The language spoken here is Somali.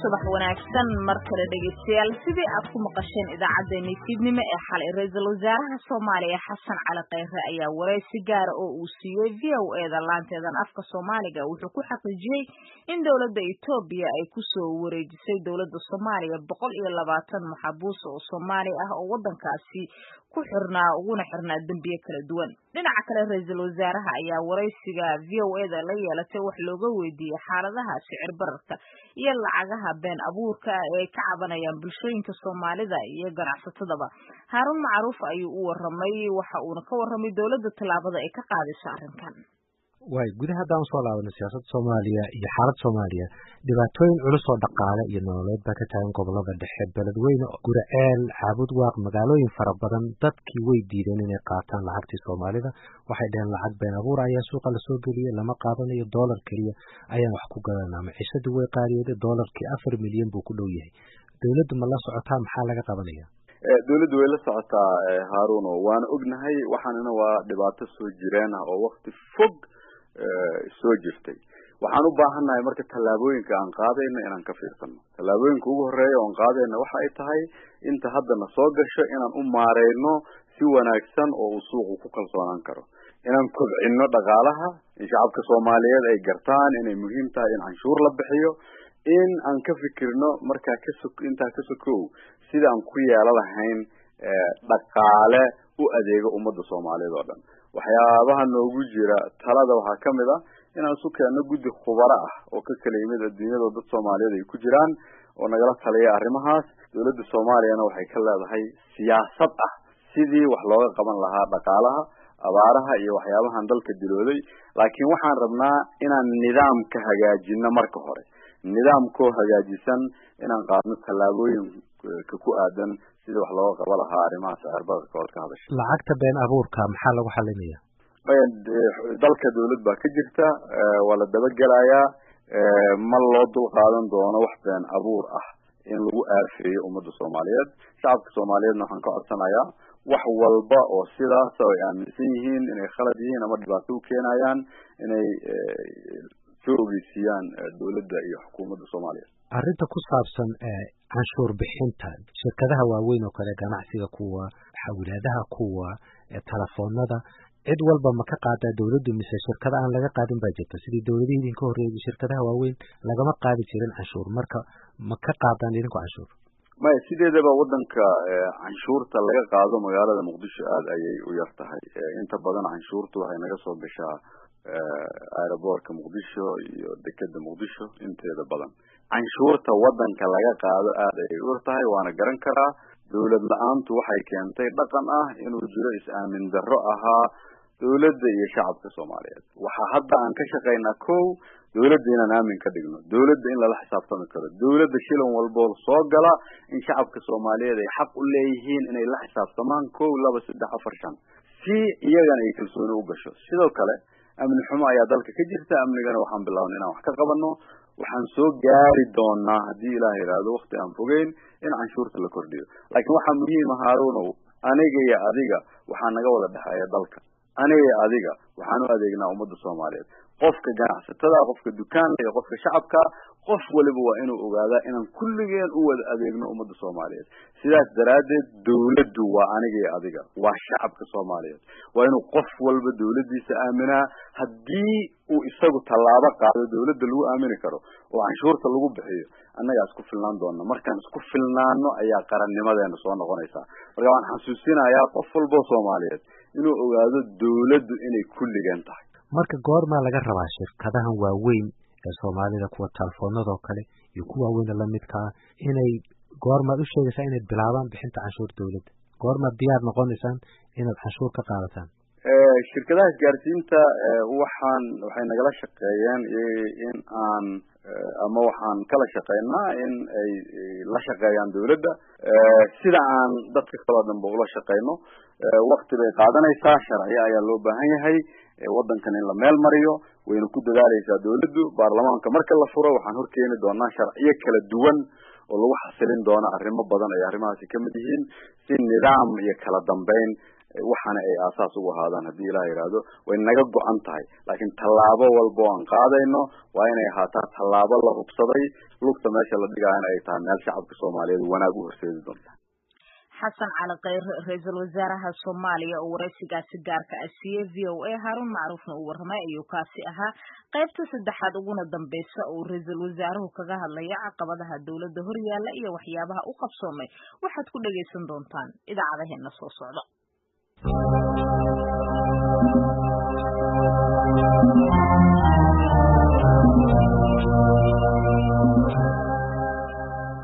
subax wanaagsan mar kale dhegeystayaal sidii aad ku maqasheen idaacaddeenii fiidnimo ee xalay ra-iisul wasaaraha soomaaliya xasan cali kheyre ayaa wareysi gaara oo uu siiyey v o eda laanteedan afka soomaaliga wuxuu ku xaqiijiyey in dowladda etoobiya ay kusoo wareejisay dowladda soomaaliya boqol iyo labaatan maxabuus oo soomaali ah oo waddankaasi ku xirnaa uguna xirnaa dembiye kala duwan dhinaca kale ra-iisul wasaaraha ayaa wareysiga v o eda la yeelatay wax looga weydiiyey xaaladaha sicir bararka iyo lacagaha been abuurka ah ee ay ka cabanayaan bulshooyinka soomaalida iyo ganacsatadaba haaruun macruuf ayuu u waramay waxa uuna ka warramay dowladda tallaabada ay ka qaadayso arrinkan waay gudaha haddaan usoo laabano siyaasadda soomaaliya iyo xaalad soomaaliya dhibaatooyin culus oo dhaqaale iyo nololeed baa ka taagan gobolada dhexe beledweyne guraceel caabud waaq magaalooyin fara badan dadkii way diideen inay qaataan lacagtii soomaalida waxay dhaheen lacag been abuur ayaa suuqa lasoo geliyey lama qaadanayo dollar keliya ayaan wax ku gadanaa maciishadii way qaadiyooday dollarkii afar milyan buu ku dhow yahay dowladdu ma la socotaa maxaa laga qabanaya dawladdu way la socotaa haaruno waana ognahay waxaanina waa dhibaato soo jireen ah oo wakti fog soo jirtay waxaan u baahannahay marka tallaabooyinka aan qaadayno inaan ka fiirsano tallaabooyinka ugu horeeya oan qaadayno waxa ay tahay inta haddana soo gasho inaan u maareyno si wanaagsan oo uu suuqu ku kalsoonaan karo inaan kobcino dhaqaalaha in shacabka soomaaliyeed ay gartaan inay muhiim tahay in canshuur la bixiyo in aan ka fikirno markaa kaso intaa ka sokow sida aan ku yeelo lahayn dhaqaale u adeego ummadda soomaaliyeed oo dhan waxyaabaha noogu jira talada waxaa kamid ah inaan isu keenno guddi khubaro ah oo ka kala yimid adduunyada dad soomaaliyeed ay ku jiraan oo nagala taliya arrimahaas dowladda soomaaliyana waxay ka leedahay siyaasad ah sidii wax looga qaban lahaa dhaqaalaha abaaraha iyo waxyaabahan dalka dilooday laakiin waxaan rabnaa inaan nidaamka hagaajino marka hore nidaamkoo hagaajisan inaan qaadno tallaabooyinka ku aadan sida wax looga qaba lahaa arrimaha sicir bararka ood ka hadasha lacagta been abuurka maxaa lagu xalinaya dalka dawlad baa ka jirta waa la dabagelayaa ma loo dul qaadan doono wax been abuur ah in lagu aafeeyo ummadda soomaaliyeed shacabka soomaaliyeedna waxaan ka codsanayaa wax walba oo sidaas oo ay aaminsan yihiin inay khalad yihiin ama dhibaato u keenayaan inay soo ogeysiiyaan dawladda iyo xukuumadda soomaaliya arrinta ku saabsan canshuur bixinta shirkadaha waaweyn oo kale ganacsiga kuwa xawilaadaha kuwa telefoonada cid walba ma ka qaadaa dawladdu mise shirkada aan laga qaadin baa jirta sidii dawladihii idinka horreeyay shirkadaha waaweyn lagama qaadi jirin canshuur marka ma ka qaadaan idinku canshuur maya sideedaba waddanka canshuurta laga qaado magaalada muqdisho aada ayay u yar tahay inta badan canshuurta waxay naga soo gashaa aeroboortka muqdisho iyo dekeda muqdisho inteeda badan canshuurta waddanka laga qaado aada ayay u yar tahay waana garan karaa dawlad la-aantu waxay keentay dhaqan ah inuu jiro is-aamin darro ahaa dawladda iyo shacabka soomaaliyeed waxaa hadda aan ka shaqaynaa kow dawladda inaan aamin ka dhigno dawladda in lala xisaabtami karo dawladda shilan walboo soo gala in shacabka soomaaliyeed ay xaq u leeyihiin inay la xisaabtamaan kow laba saddex afar shan si iyagana ay kalsooni u gasho sidoo kale amni xumo ayaa dalka ka jirta amnigana waxaan bilaabnay inaan wax ka qabano waxaan soo gaari doonaa haddii ilaah yidhaahdo wakti aan fogeyn in canshuurta la kordhiyo laakiin waxaa muhiima haarunow aniga iyo adiga waxaa naga wada dhexeeya dalka aniga iyo adiga waxaan u adeegnaa ummadda soomaaliyeed qofka ganacsatada qofka dukaanka iyo qofka shacabka qof waliba waa inuu ogaadaa inaan kulligeen u wada adeegno ummadda soomaaliyeed sidaas daraaddeed dawladdu waa aniga iyo adiga waa shacabka soomaaliyeed waa inuu qof walba dawladdiisa aaminaa haddii uu isagu tallaabo qaado dawladda lagu aamini karo oo canshuurta lagu bixiyo annagaa isku filnaan doona markaan isku filnaano ayaa qarannimadeena soo noqonaysaa marka waan xasuusinayaa qof walboo soomaaliyeed inuu ogaado dawladdu inay kulligeen tahay marka goormaa laga rabaa shirkadahan waaweyn ee soomaalida kuwa telefoonadoo kale iyo kuwa waaweyna lamidka ah inay goormaad u sheegaysaa inay bilaabaan bixinta canshuur dawladda goormaad diyaar noqonaysaan inaad canshuur ka qaadataan shirkadaha isgaarsiinta waxaan waxay nagala shaqeeyeen in aan ama waxaan kala shaqeynaa in ay la shaqeeyaan dawladda sida aan dadka kaloo dhanba ula shaqeyno wakti bay qaadanaysaa sharciyo ayaa loo baahan yahay waddankan in la meel mariyo wayna ku dadaaleysaa dawladdu baarlamaanka marka la furo waxaan horkeeni doonaa sharciyo kala duwan oo lagu xasilin doono arrimo badan ay arrimahaasi kamid yihiin si nidaam iyo kala dambeyn waxaana ay aasaas ugu ahaadaan haddii ilaah yidhaahdo way naga go-an tahay laakiin tallaabo walba oo aan qaadayno waa inay ahaataa tallaabo la hubsaday lugta meesha la dhigaayana ay tahay meel shacabka soomaaliyeed wanaag u horseedi doonta xasan cali kheyre ra-iisul wasaaraha soomaaliya oo waraysigaasi gaarka ah siiyey v o a haarun macruufna uu warramay ayuu kaasi ahaa qaybta saddexaad uguna dambeysa uu ra-iisul wasaaruhu kaga hadlaya caqabadaha dowladda horyaalla iyo waxyaabaha u qabsoomay waxaad ku dhagaysan doontaan idaacadaheena soo socda